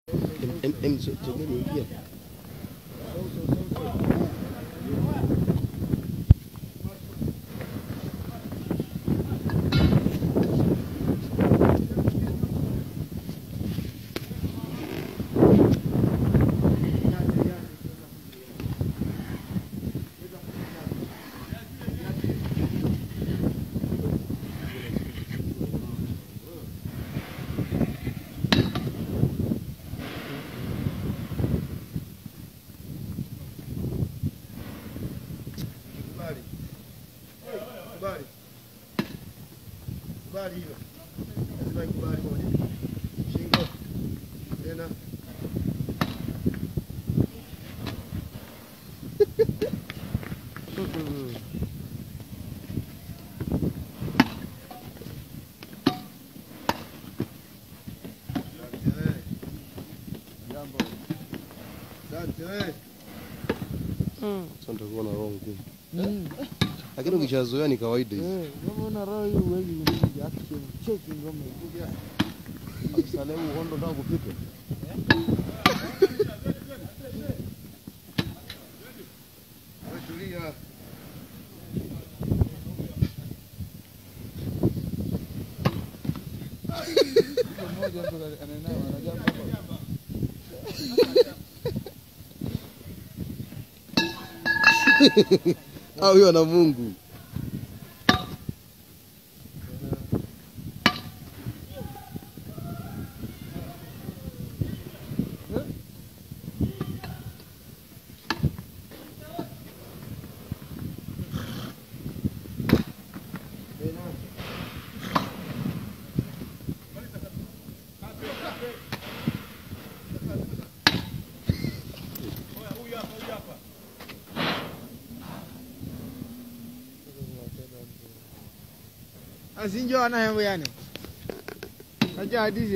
Em em sogeni ingia. Kubali. Kubali. Kubali hilo. Lazima ikubali moja. Shingo. Tena. Asante wewe. Jambo. Asante wewe. Sasa nitakuwa na roho ngumu. Lakini ukishazoea ni kawaida hizi. Unaona roho hiyo huwezi kuingia action cheki ngoma ikuja. Sasa leo uhondo ndio kupita. Wewe tulia. Mtu mmoja mtu anayenawa anajua kwamba Au huyo ana Mungu. Tena. asinjo ana hembo yani. Acha hadithi